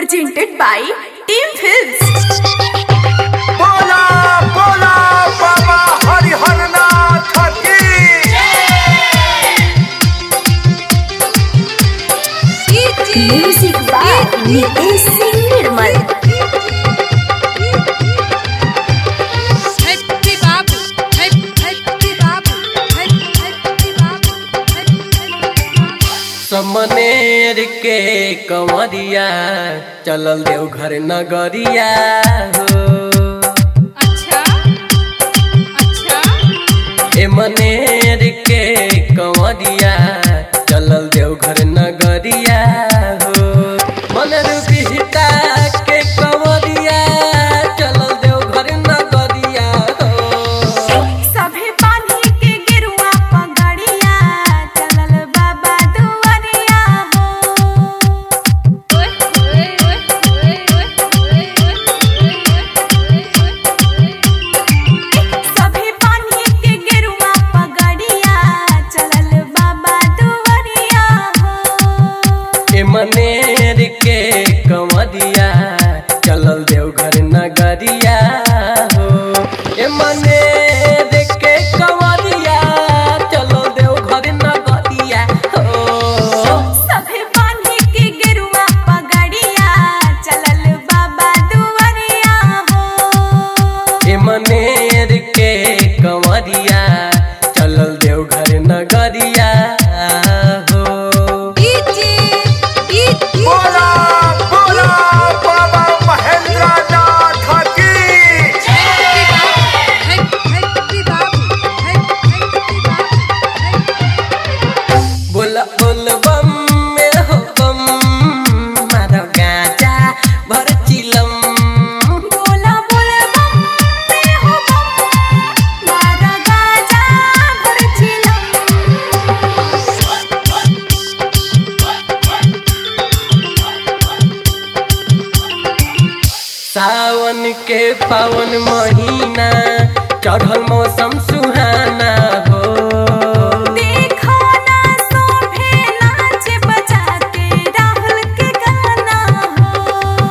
presented by Team Films. बोला बोला बाबा हरिहर नाथ की Music by Nitesh Singh Nirmal. Happy Babu, Happy Happy Babu, Happy Happy Babu, Happy Happy Babu. समनेर के कंवरिया चलल देव घर नगरिया हो अच्छा अच्छा ए मनेर के कंवरिया चलल देव घर नगरिया हो मनर बिहता के कंवरिया चलल देव घर नगरिया हो सभे बांधी के गिरुआ पगड़िया चलल बाबा दुआरिया हो ओए ओए ओए ओए ओए ओए सभे बांधी के गिरुआ पगड़िया चलल बाबा दुआरिया हो ए मनेर के कंवरिया चलल देव घर नगरिया हो ए मनेर के कंवरिया चलल देव घर नगरिया हो सभे बांधी के गिरुआ पगड़िया चलल बाबा दुआरिया हो ए मनेर के कंवरिया चलल देव घर नगरिया हो बोला बोला बाबा महेंद्र नाथ की बोल बोल बम में हो बम मारो गाजा भर चिलम बोला बोला बम में हो बम मारा गाजा भर चिलम सावन के पावन महीना चढ़ल मौसम सुहाना हो देखो ना सोभे नाच बजाते राहुल के गाना हो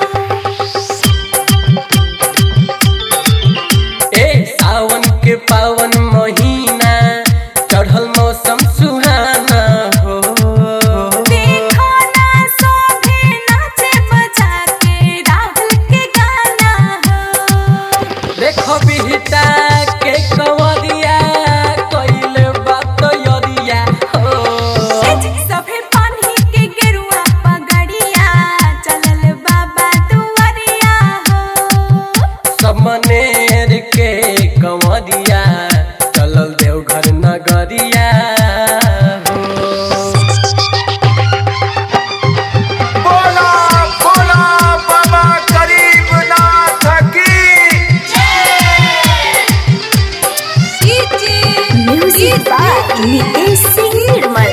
ए सावन के पावन महीना चढ़ल मौसम सुहाना हो देखो ना सोभे नाच बजाते राहुल के गाना हो देखो बिहता के कंवरिया कइले बात यरिया हो सभे पानी के गिरुआ पगड़िया चलल बाबा दुआरिया हो समनेर के कंवरिया चलल देव घर नगरिया हो बोला बोला बाबा गरीब नाथ की music by Nitesh Singh Nirmal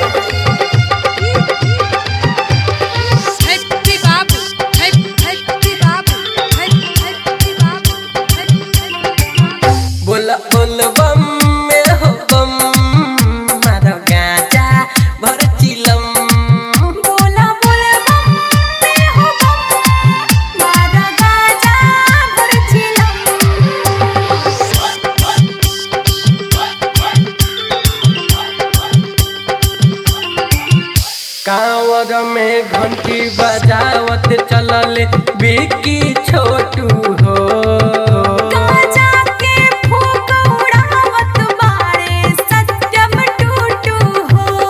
Happy Babu, Happy Happy Babu, Happy Happy Babu, Happy Happy Babu. बोल बोल बम में हो बम मारो गाजा भर चिलम बोला बोला बम में हो बम मारा गाजा भर चिलम कांवर में घंटी बजावत चलल बिकी छोटू हो गाजा के फूक उड़ावत बाड़े सत्यम टूटू हो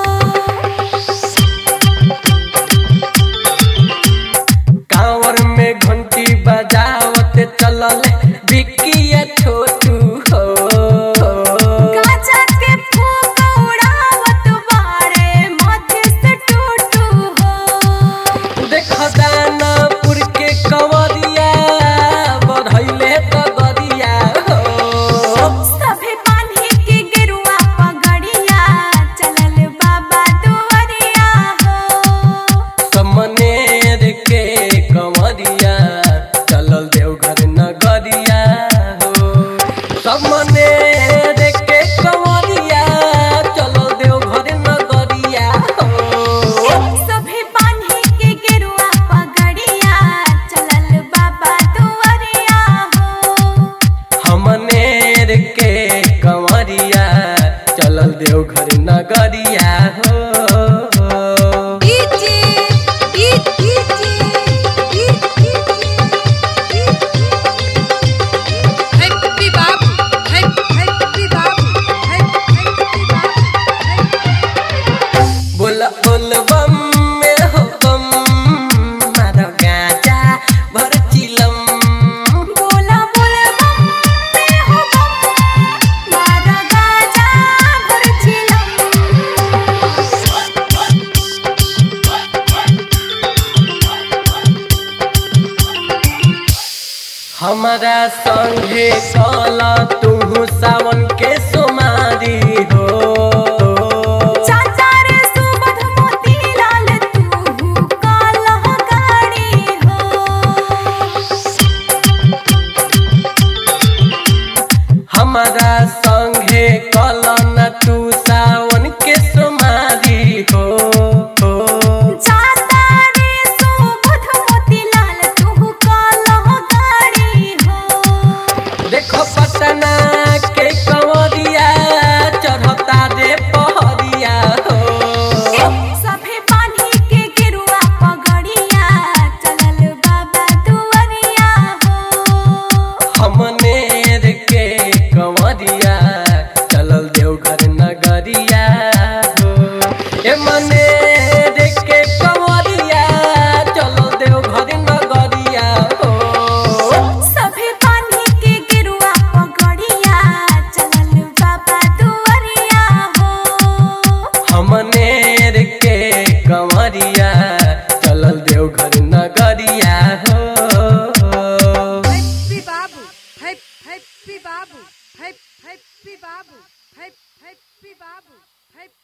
कांवर में घंटी बजावत चलल बिकी छोटू हो गाजा के फूक उड़ावत बाड़े मध्य से टूटू हो देख दानापुर के कंवरिया बढ़ैले तगरिया हो सभे पानी के गिरुआ पगड़िया चलल बाबा दुआरिया हो समनेर के कंवरिया चलल देव घर नगरिया हो समनेर के कंवरिया चलल देव घर नगरिया हो सभे पानी के गिरुआ पगड़िया हमारा संगे कला तू सावन के सोमारी हो चाचा रे सुबध मोती लाल तू काला गाड़ी हो हमारा संगे कला न तू सावन के सोमारी हो चाचा रे सुबध मोती लाल तू काला गाड़ी हो देखो पटना के कंवरिया चढ़ता रे पहरिया हो सभे पानी के गिरुआ पगड़िया चलल बाबा दुआरिया हो हमनेर के कंवरिया चलल देवघर नगरिया हो ए मनेर के कंवरिया चलल देवघर नगरिया हो सभे पानी के गिरुआ पगड़िया चलल बाबा दुआरिया हो हमनेर के कंवरिया चलल देवघर नगरिया हो हैप्पी बाबू हैप हैप्पी बाबू हैप हैप्पी बाबू हैप हैप्पी बाबू हैप